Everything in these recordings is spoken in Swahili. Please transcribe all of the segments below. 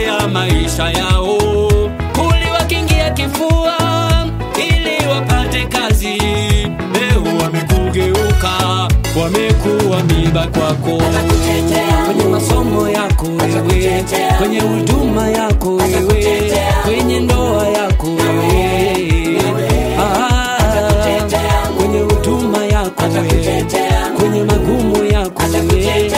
kutetea maisha yao, uliwakingia kifua ili wapate kazi. Leo wamekugeuka, wamekuwa miba kwako, kwenye masomo yako wewe, kwenye huduma yako wewe, kwenye ndoa yako wewe, Ah, kwenye huduma yako wewe, kwenye magumu yako wewe.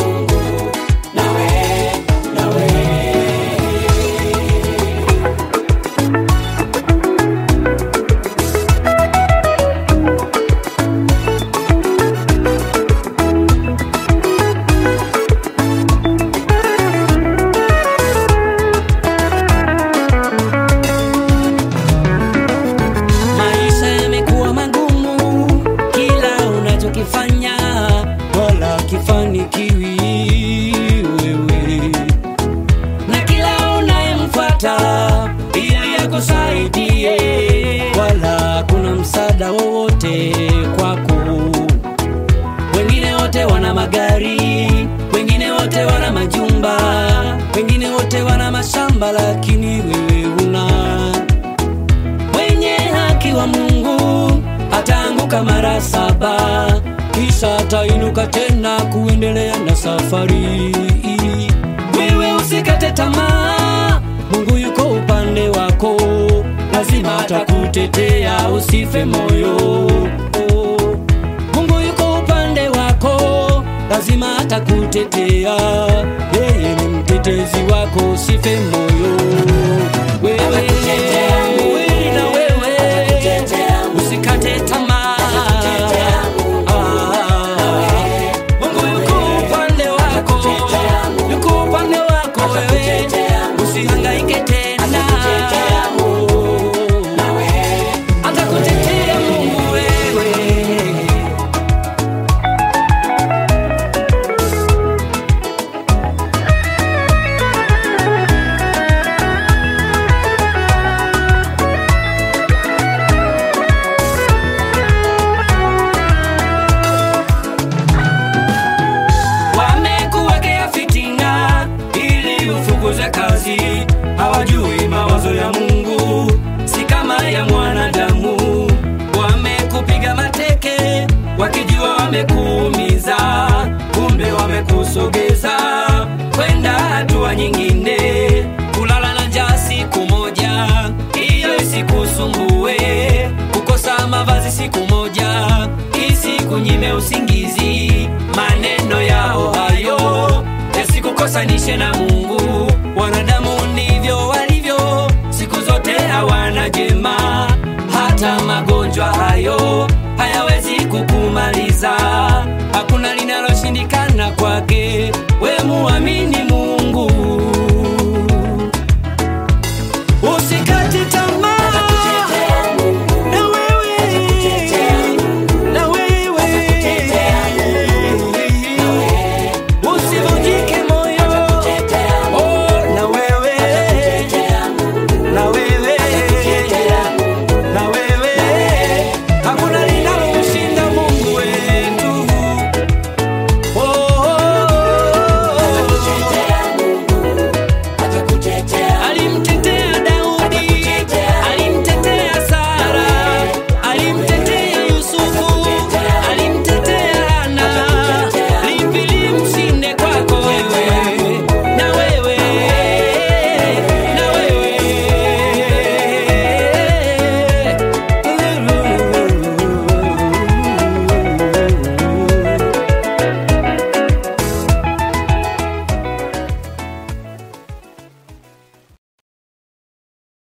Maisha yamekuwa magumu, kila unachokifanya wala kifanikiwi wewe, na kila unayemfuata ili akusaidie, wala kuna msaada wowote kwako. Wengine wote wana magari, wengine wote wana majumba, wengine wote wana mashamba, lakini wewe una mwenye haki wa Mungu ataanguka mara saba, kisha atainuka tena kuendelea na safari. Wewe usikate tamaa, Mungu yuko upande wako, lazima atakutetea, usife moyo. Mungu yuko upande wako, lazima atakutetea, yeye ni mtetezi wako, usife moyo. Wewe wewe na wewe, usikate tamaa. Ah, Mungu yuko upande wako, yuko upande wako wewe, usihangaike tena. Atakutetea Mungu wewe. wamekuwekea fitina ili ufukuze kazi, hawajui mawazo ya Mungu si kama ya mwanadamu. Wamekupiga mateke wakijua wamekuumiza, kumbe wamekusogeza kwenda hatua nyingine. Kulala na njaa siku moja, hiyo isikusumbue. Kukosa mavazi siku moja, isikunyime usingizi. Maneno yao hayo yasikukosanishe na Mungu. Wanadamu ndivyo walivyo, siku zote hawana jema. Hata magonjwa hayo hayawezi kukumaliza, hakuna linaloshindikana kwake. We muamini